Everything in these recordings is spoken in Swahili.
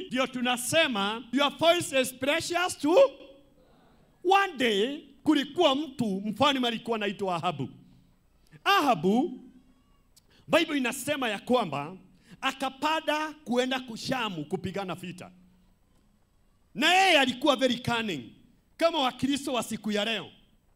ndio tunasema your voice is precious to one day kulikuwa mtu mfalme alikuwa anaitwa Ahabu. Ahabu Bible inasema ya kwamba akapanda kuenda kushamu kupigana vita, na yeye alikuwa very cunning kama Wakristo wa siku ya leo,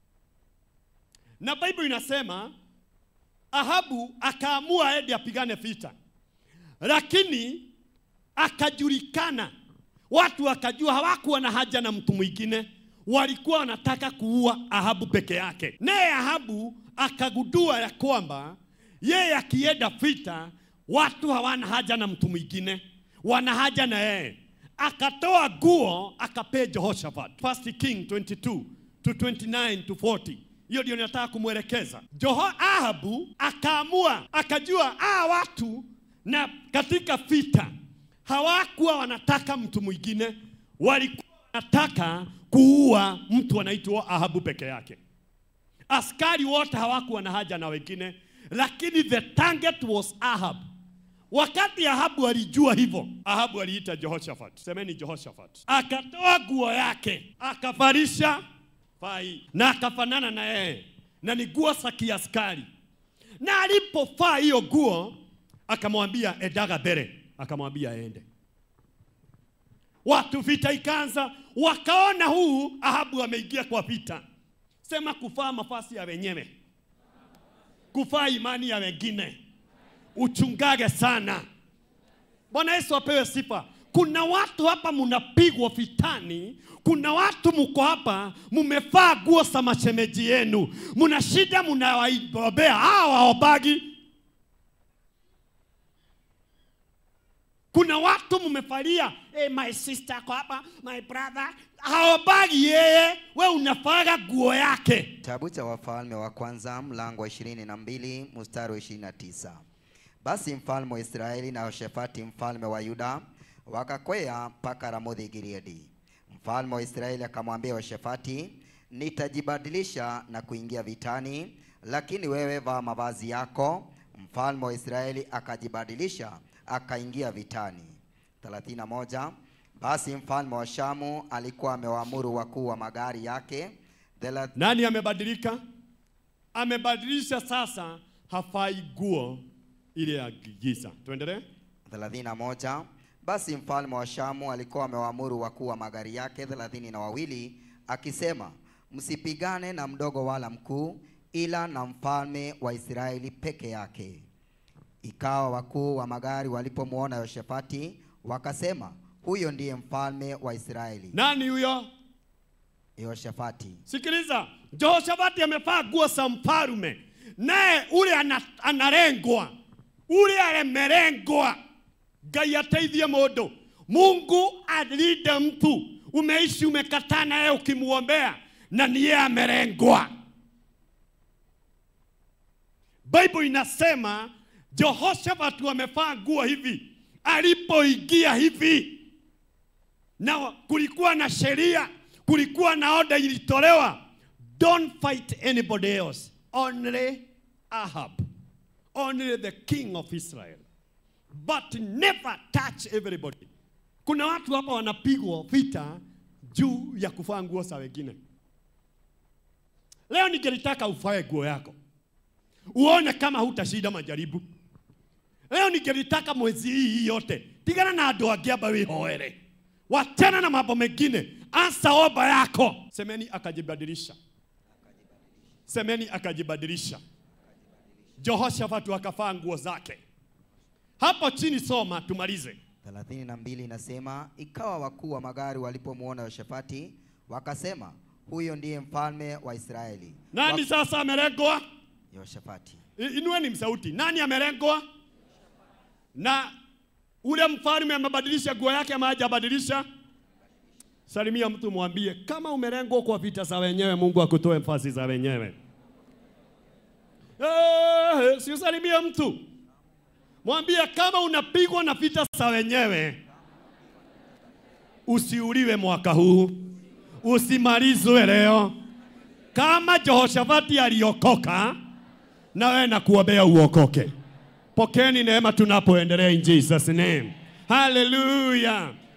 na Bible inasema Ahabu akaamua aende apigane vita, lakini akajulikana, watu wakajua hawakuwa na haja na mtu mwingine, walikuwa wanataka kuua Ahabu peke yake. Naye Ahabu akagundua ya kwamba yeye akienda vita, watu hawana haja na mtu mwingine, wana haja na yeye. Akatoa nguo akapea Jehoshaphat. First King 22 to 29 to 40. Hiyo ndio ninataka kumwelekeza. Jeho Ahabu akaamua, akajua ah, watu na katika vita hawakuwa wanataka mtu mwingine, walikuwa wanataka kuua mtu anaitwa Ahabu peke yake. Askari wote hawakuwa na haja na wengine, lakini the target was Ahab. Wakati Ahabu alijua hivyo, Ahabu aliita Jehoshaphat, semeni Jehoshaphat, akatoa nguo yake akavarisha fai na akafanana na yeye, na ni nguo za kiaskari. Na alipofaa hiyo nguo, akamwambia endaga mbele, akamwambia aende. Watu vita ikaanza, wakaona huu Ahabu ameingia kwa vita. Sema kufaa mafasi ya wenyewe, kufaa imani ya wengine, uchungage sana. Bwana Yesu apewe sifa. Kuna watu hapa mnapigwa vitani, kuna watu mko hapa mumevaa nguo za mashemeji yenu, mna shida, mnawaombea hawa waobagi. Kuna watu mmefalia hey, my sister kwa hapa, my brother haobagi yeye, we unafaga nguo yake. Kitabu cha Wafalme wa Kwanza mlango wa ishirini na mbili mstari wa ishirini na tisa. Basi mfalme wa Israeli na Yehoshafati mfalme wa Yuda wakakwea mpaka Ramothi Gileadi. Mfalme wa Israeli akamwambia Yehoshafati, nitajibadilisha na kuingia vitani, lakini wewe vaa mavazi yako. Mfalme wa Israeli akajibadilisha akaingia vitani. 31 Basi mfalme wa Shamu alikuwa amewaamuru wakuu wa magari yake thelath- Nani amebadilika? Amebadilisha sasa, hafai nguo ile ya giza. Tuendelee. 31 Basi mfalme wa Shamu alikuwa amewaamuru wakuu wa magari yake thelathini na wawili akisema, msipigane na mdogo wala mkuu, ila na mfalme wa Israeli peke yake. Ikawa wakuu wa magari walipomwona Yehoshafati wakasema, huyo ndiye mfalme wa Israeli. Nani huyo? Yehoshafati Sikiliza, Jehoshafati amevaa nguo za mfarume, naye ule ana, analengwa, ule amerengwa. Ngai ateithie mundu. Mungu alinde mtu, umeishi umekataa naye ukimwombea, na niye amerengwa. Bible inasema Jehoshafati wamevaa nguo hivi, alipoingia hivi na kulikuwa na sheria, kulikuwa na oda ilitolewa, don't fight anybody else, only Ahab, only the king of Israel, but never touch everybody. Kuna watu hapa wanapigwa vita juu ya kuvaa nguo za wengine. Leo ningelitaka ufae nguo yako uone kama hutashinda majaribu. Leo ningelitaka mwezi hii yote tigana na andũ angĩ amba wĩhoere, wachana na mambo mengine, ansa omba yako. Semeni akajibadilisha, semeni akajibadilisha. Jehoshafatu akavaa nguo zake. Hapo chini soma, tumalize. 32 inasema, ikawa wakuu wa magari walipomwona Yehoshafati wakasema, huyo ndiye mfalme wa Israeli. Nani Wa- sasa amelengwa? Yehoshafati. I- Inueni msauti. Nani amelengwa? Na ule mfalme amebadilisha nguo yake ama hajabadilisha? Salimia mtu mwambie, kama umelengwa kwa vita za wenyewe, Mungu akutoe nafasi za wenyewe. Eh, si usalimie mtu, mwambie kama unapigwa na vita za wenyewe, usiuliwe mwaka huu, usimalizwe leo. Kama Jehoshafati aliokoka, na wewe nakuombea uokoke. Pokeni neema tunapoendelea in Jesus name. Hallelujah.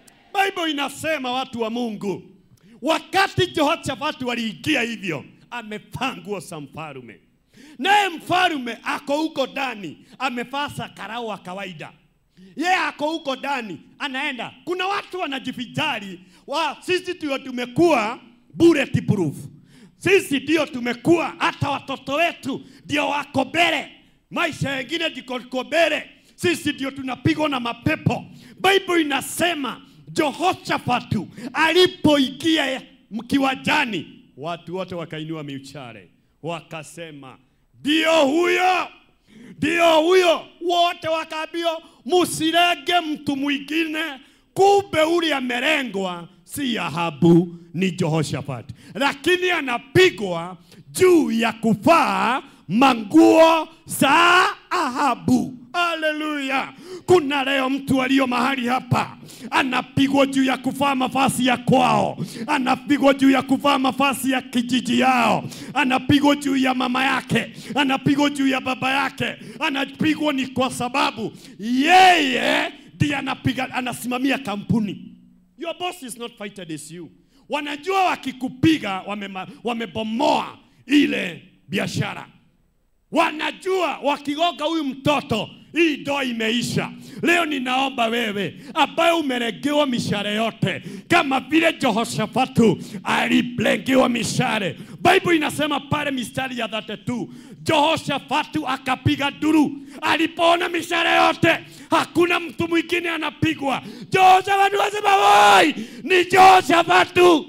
Bible inasema watu wa Mungu, wakati Jehoshafati waliingia hivyo, amevaa nguo za mfalume, naye mfalume ako huko ndani amevaa sakarau wa kawaida yeye ako huko ndani anaenda. Kuna watu wanajivijali wa sisi ndio tumekuwa bulletproof, sisi ndio tumekuwa, hata watoto wetu ndio wako mbele, maisha yengine ndiko mbele, sisi ndio tunapigwa na mapepo. Bible inasema Jehoshafatu alipoingia kiwanjani, watu wote wakainua miuchare wakasema, ndio huyo ndio huyo. Wote wakaambiwa musirenge mtu mwingine, kumbe ule amerengwa si Ahabu, ni Jehoshafati, lakini anapigwa juu ya kuvaa manguo za Ahabu. Haleluya! Kuna leo mtu aliyo mahali hapa anapigwa juu ya kuvaa mavazi ya kwao, anapigwa juu ya kuvaa mavazi ya kijiji yao, anapigwa juu ya mama yake, anapigwa juu ya baba yake, anapigwa ni kwa sababu yeye ndiye anapiga, anasimamia kampuni. Your boss is not fighter as you. Wanajua wakikupiga wamema- wamebomoa ile biashara wanajua wakigonga huyu mtoto hii ndoa imeisha. Leo ninaomba wewe ambaye umeregewa mishare yote kama vile Jehoshafatu alirengewa mishare. Bible inasema pale mistari ya 32 Jehoshafatu akapiga duru alipoona mishare yote, hakuna mtu mwingine anapigwa. Jehoshafatu asema woi, ni Jehoshafatu.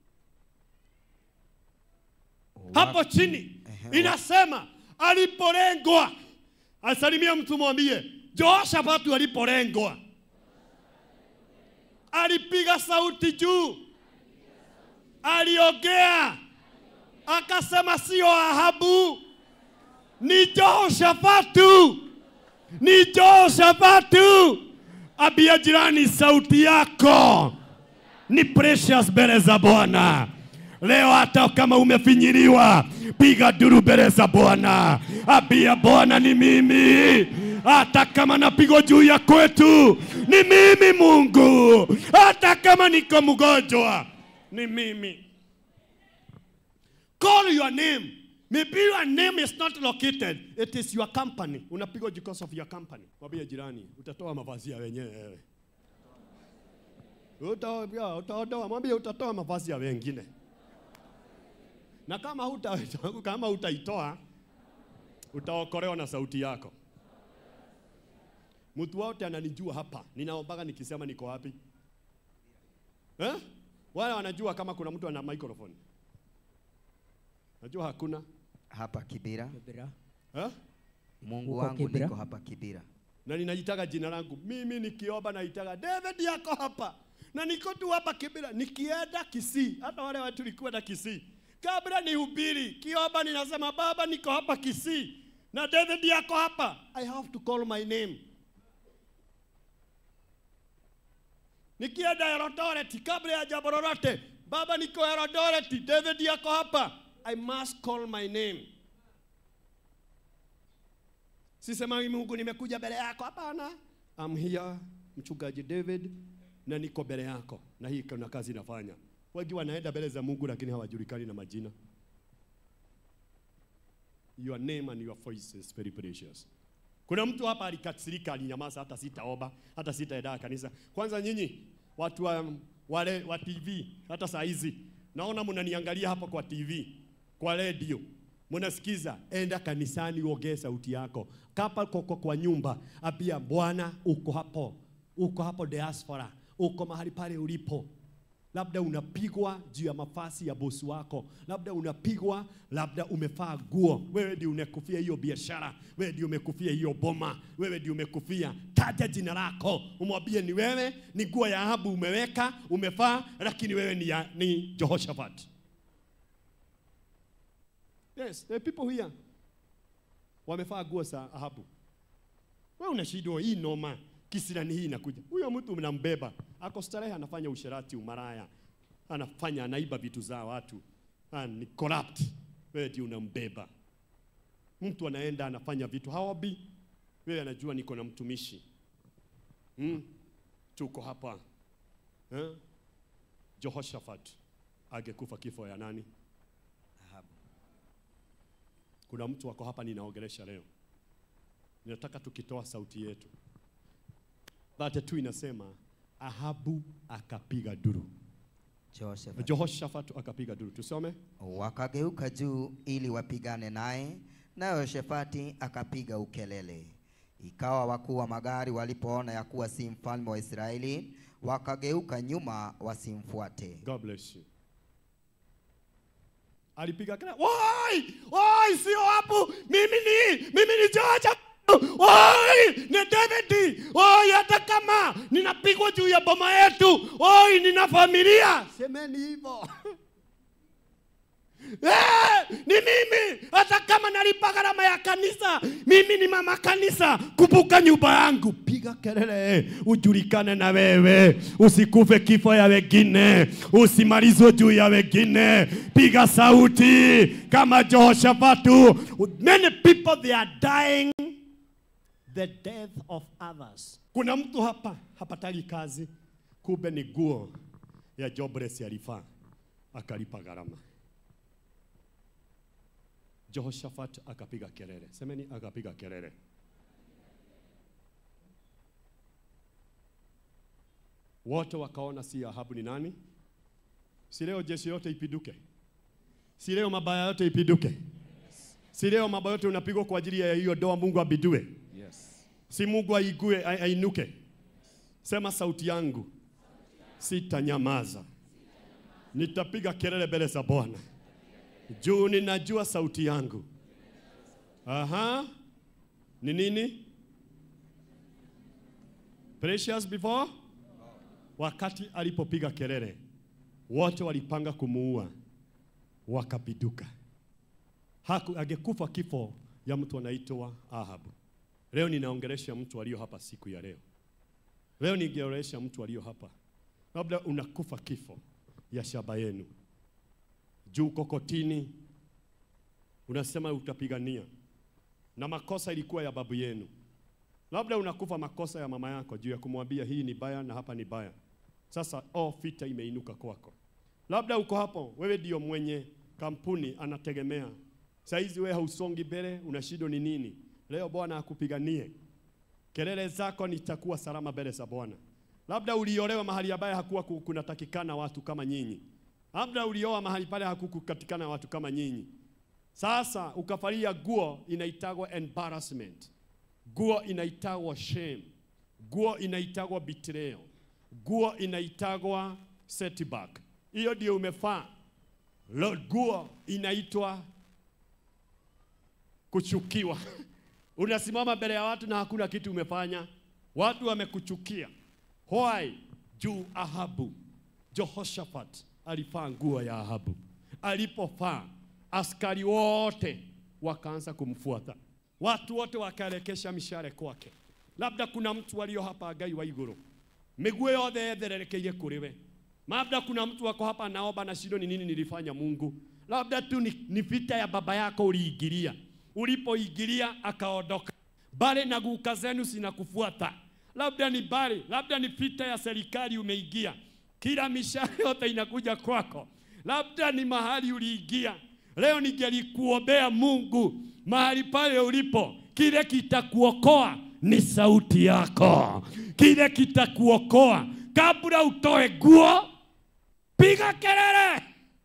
hapo chini inasema aliporengwa, asalimia mtu mwambie, Jehoshafatu aliporengwa alipiga sauti juu, aliongea akasema, sio Ahabu, ni Jehoshafatu, ni Jehoshafatu. Ambia jirani, sauti yako ni precious mbele za Bwana. Leo hata kama umefinyiliwa, piga duru mbele za Bwana, ambia Bwana ni mimi. Hata kama napigwa juu ya kwetu, ni mimi Mungu. Hata kama niko mgonjwa, ni mimi. Call your name. Maybe your name is not located. It is your company. Unapigwa because of your company. Mwambie jirani, utatoa mavazi ya wenyewe wewe. Utaoa, utaodoa, mwambie utatoa mavazi ya wengine. Na kama huta, kama utaitoa utaokolewa na sauti yako. Mtu wote ananijua hapa, ninaombaga nikisema niko wapi eh? Wale wanajua kama kuna mtu ana microphone. Najua hakuna hapa Kibira. Kibira. eh? Mungu Uko wangu Kibira? niko hapa Kibira. na ninajitaga jina langu mimi nikiomba naitaga David yako hapa na niko tu hapa Kibira nikienda Kisii hata wale watu tulikuwa na Kisii kabla nihubiri kiomba ninasema baba niko hapa Kisii na David yako hapa I have to call my name nikienda Eldoret kabla ya jambo lolote baba niko Eldoret David yako hapa I must call my name Sisemagi Mungu nimekuja mbele yako, hapana. I'm here mchungaji David na niko mbele yako, na hii kuna kazi nafanya. Wengi wanaenda mbele za Mungu lakini hawajulikani na majina. Your name and your voice is very precious. Kuna mtu hapa alikasirika, alinyamaza, hata sitaomba, hata sitaenda kanisa. Kwanza nyinyi watu wa, wale wa TV, hata saa hizi naona mnaniangalia hapa kwa TV, kwa radio mnasikiza, enda kanisani uongee sauti yako. Kapa koko kwa nyumba, ambia Bwana, uko hapo, uko hapo diaspora, uko mahali pale ulipo. Labda unapigwa juu ya mafasi ya bosi wako, labda unapigwa, labda umefaa guo, wewe ndio umekufia hiyo biashara, wewe ndio umekufia hiyo boma, wewe ndio umekufia. Taja jina lako, umwambie ni wewe, ni nguo ya Ahabu umeweka, umefaa, lakini wewe ni, ya, ni Jehoshaphat. Yes, there are people here wamefaa nguo za Ahabu. Wewe unashindwa hii noma, kisirani hii inakuja. Huyo mtu mnambeba, ako starehe, anafanya usherati, umaraya, anafanya anaiba vitu za watu, ah, ni corrupt. Wewe ndio unambeba. Mtu anaenda anafanya vitu haobi, wewe anajua niko na mtumishi hmm. Tuko hapa eh? Jehoshaphat angekufa kifo ya nani? Ahabu. Kuna mtu wako hapa ninaongelesha leo, ninataka tukitoa sauti yetu. Dhate tu inasema Ahabu akapiga duru, Jehoshafati. Jehoshaphat akapiga duru. Tusome Wakageuka juu ili wapigane naye, naye Yehoshafati akapiga ukelele. Ikawa wakuu wa magari walipoona ya kuwa si mfalme wa Israeli, wakageuka nyuma wasimfuate. God bless you. Alipiga kelele, woi, woi, sio hapo, mimi ni mimi ni George. Woi, ni David. Woi, hata kama ninapigwa juu ya boma yetu, woi, nina familia. Semeni hivyo. Eh, ni mimi hata kama nalipa gharama ya kanisa, mimi ni mama kanisa. Kumbuka nyumba yangu, piga kelele, ujulikane na wewe, usikufe kifo ya wengine, usimalizwe juu ya wengine. Piga sauti kama Jehoshafatu. Many people they are dying the death of others. Kuna mtu hapa hapataki kazi, kumbe ni guo ya jobless alifaa akalipa gharama. Jehoshaphat akapiga kelele. Semeni akapiga kelele. Wote wakaona si Ahabu ni nani? Si leo jeshi yote ipiduke? Si leo mabaya yote ipiduke? Si leo mabaya yote unapigwa kwa ajili ya hiyo doa Mungu abidue? Yes. Si Mungu aigue ai- ainuke? Sema sauti yangu sitanyamaza, nitapiga kelele mbele za Bwana juu ninajua sauti yangu. Aha, ni nini? Precious before, wakati alipopiga kelele, wote walipanga kumuua, wakapiduka. Haku, angekufa kifo ya mtu anaitwa Ahabu. Leo ninaongelesha mtu aliyo hapa siku ya leo. Leo ningeongelesha mtu aliyo hapa, labda unakufa kifo ya shamba yenu juu kokotini, unasema utapigania, na makosa ilikuwa ya babu yenu. Labda unakufa makosa ya mama yako juu ya kumwambia hii ni baya na hapa ni baya. Sasa oh, vita imeinuka kwako. Labda uko hapo, wewe ndio mwenye kampuni anategemea. Saizi wewe hausongi mbele, una shida ni nini? Leo Bwana akupiganie. Kelele zako nitakuwa salama mbele za Bwana. Labda uliolewa mahali ambaye hakuwa ku- kunatakikana watu kama nyinyi. Labda ulioa mahali pale hakukukatikana watu kama nyinyi. Sasa ukafalia guo inaitagwa embarrassment. Guo inaitagwa shame. Guo inaitagwa betrayal. Guo inaitagwa setback. Hiyo ndio umefaa. Lo- Guo inaitwa kuchukiwa. Unasimama mbele ya watu na hakuna kitu umefanya, watu wamekuchukia. Why? Juu Ahabu, Jehoshaphat alifaa nguo ya Ahabu. Alipofaa, askari wote wakaanza kumfuata, watu wote wakaelekesha mishale kwake. Labda kuna mtu walio hapa Ngai wa iguru, miguu yothe yethererekeire kuri we. Labda kuna mtu wako hapa naomba na shindo, ni nini nilifanya Mungu? Labda tu ni, ni vita ya baba yako uliingilia, ulipoingilia akaondoka. Bale na guka zenu sinakufuata, labda ni bale, labda ni vita ya serikali umeingia, kila mishale yote inakuja kwako, labda ni mahali uliingia. Leo ningelikuombea Mungu mahali pale ulipo, kile kitakuokoa ni sauti yako, kile kitakuokoa kabla utoe guo, piga kelele.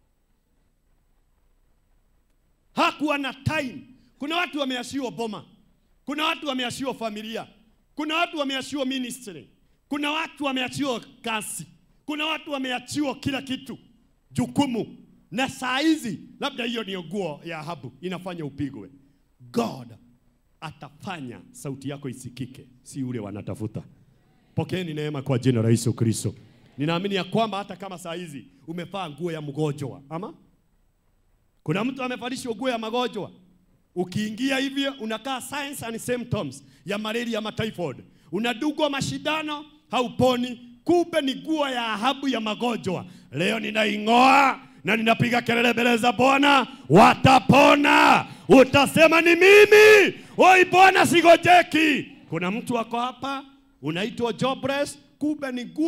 Hakuwa na time. Kuna watu wameashiwa boma, kuna watu wameashiwa familia, kuna watu wameashiwa ministry, kuna watu wameachiwa kazi, kuna watu wameachiwa kila kitu, jukumu. Na saa hizi labda hiyo ni nguo ya Ahabu inafanya upigwe. God atafanya sauti yako isikike, si ule wanatafuta. Pokeeni neema kwa jina la Yesu Kristo. Ninaamini ya kwamba hata kama saa hizi umevaa nguo ya mgonjwa, ama kuna mtu amevalishwa nguo ya magonjwa, ukiingia hivyo unakaa signs and symptoms ya malaria ama typhoid, unadugwa mashindano, hauponi. Kumbe ni nguo ya Ahabu ya magonjwa. Leo ninaing'oa na ninapiga kelele mbele za Bwana, watapona. Utasema ni mimi, oi Bwana, sigojeki. Kuna mtu wako hapa unaitwa jobless, kumbe ni nguo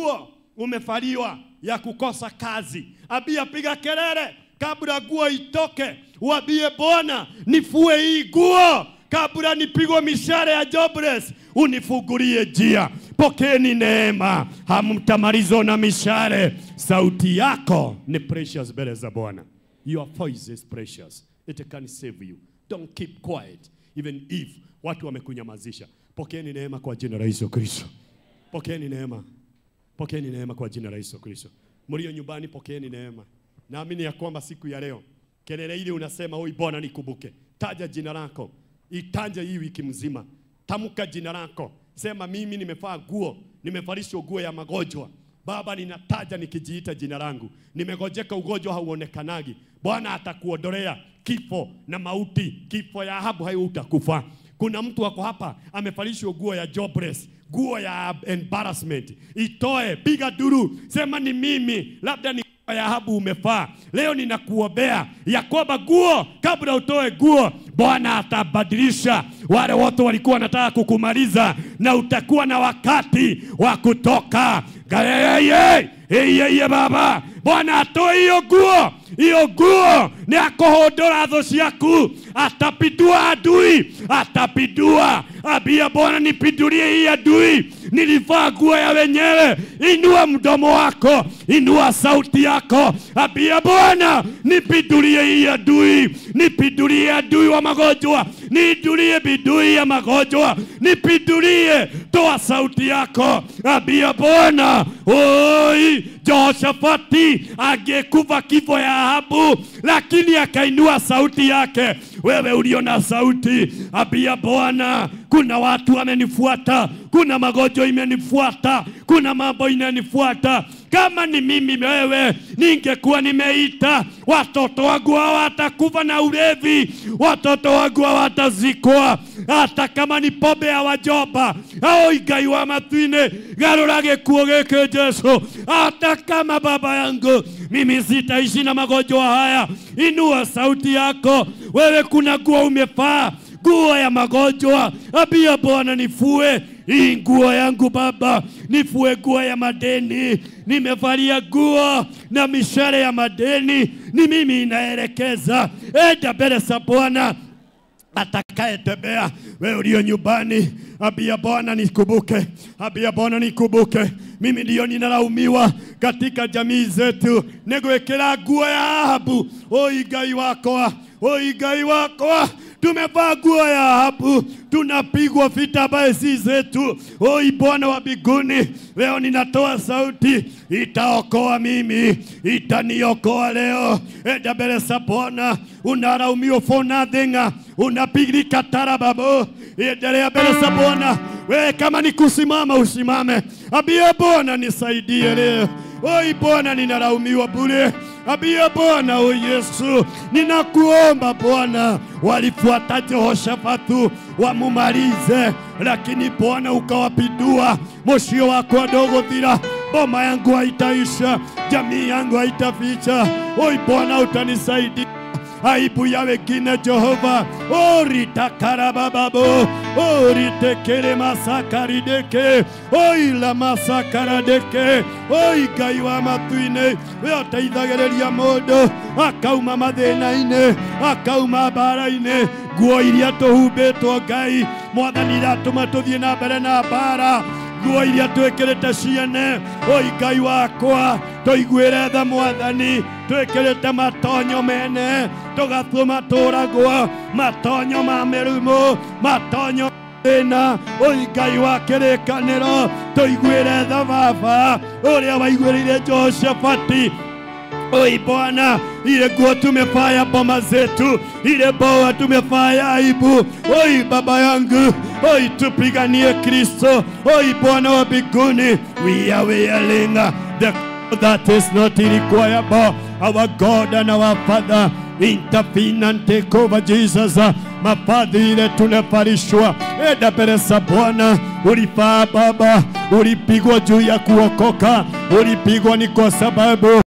umefaliwa ya kukosa kazi, abia piga kelele kabla nguo itoke, uambie Bwana, nifue hii nguo kabla nipigwe mishale ya jobless, unifungulie njia. Pokeni neema, hamtamalizwa na mishale. Sauti yako ni precious mbele za Bwana. Your voice is precious. It can save you. Don't keep quiet even if watu wamekunyamazisha. Pokeeni neema kwa jina la Yesu Kristo. Pokeeni neema. Pokeeni neema kwa jina la Yesu Kristo. Mlio nyumbani, pokeeni neema. Naamini ya kwamba siku ya leo kelele ile unasema, oi Bwana nikumbuke, taja jina lako, itanje hii wiki mzima, tamka jina lako, sema mimi nimevaa nguo, nimevalishwa nguo ya magonjwa. Baba, ninataja nikijiita jina langu, nimegojeka, ugonjwa hauonekanagi. Bwana atakuondolea kifo na mauti, kifo ya Ahabu hautakufa. Kuna mtu wako hapa amevalishwa nguo ya jobless, nguo ya embarrassment. Itoe, piga duru, sema ni mimi, labda ni nguo ya Ahabu umefaa. Leo ninakuombea ya kwamba nguo, kabla utoe nguo, Bwana atabadilisha wale wote walikuwa wanataka kukumaliza, na utakuwa na wakati wa kutoka. Gayeye, eyeye baba, Bwana atoe hiyo nguo hiyo nguo ni akohondora thũ ciaku, atapindua adui, atapindua. Ambia Bwana, nipindulie hii adui, nilivaa nguo ya wenyewe. Inua mdomo wako, inua sauti yako, ambia Bwana, nipindulie hii adui, nipindulie adui wa magonjwa, nipindulie bidui ya magonjwa, nipindulie. Toa sauti yako, ambia Bwana, oi Jehoshafati angekufa kifo ya Ahabu, lakini akainua sauti yake. Wewe ulio na sauti, ambia Bwana, kuna watu wamenifuata, kuna magonjwa imenifuata, kuna mambo inanifuata. Kama ni mimi wewe, ningekuwa nimeita watoto wangu hawatakufa na ulevi, watoto wangu hawatazikwa, hata kama ni pombe ya wajoba au igai wa matwine garura gikuo giki Jesu, hata kama baba yangu mimi sitaishi na magonjwa haya. Inua sauti yako wewe, kuna nguo umefaa nguo ya magonjwa. Ambia Bwana, nifue hii nguo yangu Baba, nifue nguo ya madeni. Nimevalia nguo na mishale ya madeni, ni mimi inaelekeza. Enda mbele za Bwana atakayetembea wewe ulio nyumbani, ambia Bwana nikumbuke, ambia Bwana nikumbuke, mimi ndiyo ninalaumiwa katika jamii zetu, nigwikira nguo ya Ahabu. Oi Ngai wakwa, oi Ngai wakwa, tumevaa nguo ya Ahabu, tunapigwa vita ambaye si zetu. Oi Bwana wa mbinguni, leo ninatoa sauti, itaokoa mimi, itaniokoa leo. Enda mbele za Bwana, unalaumiwa for nothing, unapigika tarababu. Endelea mbele za Bwana, wewe kama ni kusimama usimame, ambia Bwana nisaidie leo. Oi Bwana, ninalaumiwa bure. Ambia Bwana, o Yesu, ninakuomba Bwana, walifuata Jehoshafatu wamumalize, lakini Bwana ukawapindua. Moshio wako wadogo thira, boma yangu haitaisha, jamii yangu haitaficha. Oi Bwana, utanisaidia aibu ya wengine Jehova, oritakarabababu oritekere masakarideke oila masakaradeke oi Ngai wa matu-inĩ we ũteithagĩrĩria mũndũ akauma mathĩna-inĩ akauma mbara-inĩ nguo iria tũhumbĩtwo Ngai mwathani iratũma tũthiĩ na mbere na mbara nguo iria twĩkĩrĩte ciene oi Ngai wakwa tũiguĩre tha mwathani twĩkĩrĩte matonyo mene tũgatũma tũragwo matonyo ma mĩrimũ matonyo thĩna oi Ngai wa kĩrĩkanĩro tũiguĩre tha baba ũrĩa waiguĩrĩire Jehoshafati Oi Bwana, ile nguo tumefaya boma zetu, ile boa tumefaya aibu. Oi baba yangu, oi tupiganie Kristo. Oi Bwana wa mbinguni, we are wearing the that is not required. Our God and our Father, intervene and take over Jesus. Mafadhi ile tunaparishwa, enda mbele za Bwana. Ulifaa Baba, ulipigwa juu ya kuokoka, ulipigwa ni kwa sababu